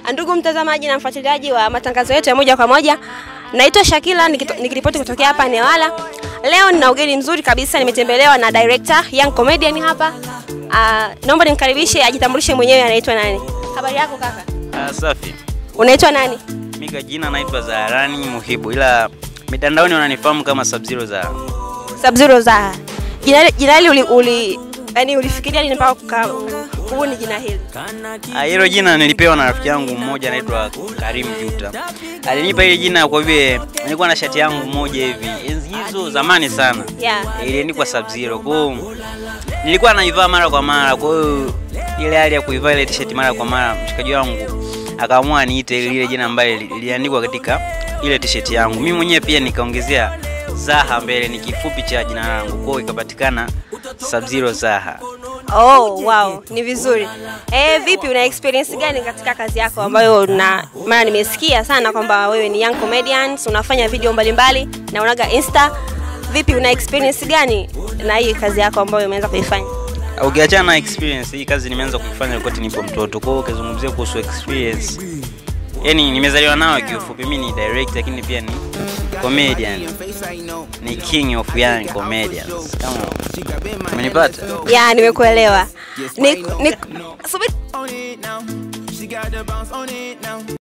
Ndugu mtazamaji na mfuatiliaji wa matangazo yetu ya moja kwa moja, naitwa Shakila nikito- nikiripoti kutokea hapa Newala. Leo nina ugeni mzuri kabisa, nimetembelewa na director young comedian hapa. Uh, naomba nimkaribishe ajitambulishe mwenyewe, anaitwa nani? Habari yako kaka? Ah, safi. Unaitwa nani? Mimi kwa jina naitwa Zaharani Muhibu ila mitandaoni wananifahamu kama Sub-Zero Zahara. Sub-Zero Zaha. Jina jina hili uli, uli yani ulifikiria nini mpaka kuka- kubuni jina hili? Ah, Hilo jina nilipewa na rafiki yangu mmoja anaitwa Karim Juta. Alinipa hili jina kwa vile nilikuwa na shati yangu moja hivi enzi hizo zamani sana. Yeah. Iliandikwa Sub-Zero. Kwa hiyo nilikuwa naivaa mara kwa mara. Kwa hiyo ile hali ya kuivaa ile t-shirt mara kwa mara, mshikaji wangu akaamua niite lile jina ambalo liliandikwa katika ile t-shirt yangu. Mimi mwenyewe pia nikaongezea Zaha mbele, ni kifupi cha jina langu, kwa hiyo ikapatikana Sub-Zero Zaha. Oh, wow, ni vizuri. Eh, vipi una experience gani katika kazi yako ambayo na maana nimesikia sana kwamba wewe ni young comedian, unafanya video mbalimbali na unaga Insta. Vipi una experience gani na hii kazi yako ambayo umeanza kuifanya? Ukiachana na experience, hii kazi nimeanza kuifanya wakati nipo mtoto. Kwa hiyo ukizungumzia kuhusu experience, yani nimezaliwa nayo kiufupi. Mimi ni director lakini pia ni comedian, ni king of young comedians. Kama umenipata? Ya, nimekuelewa. Ni, ni, subiri on it now. She got the bounce on it now.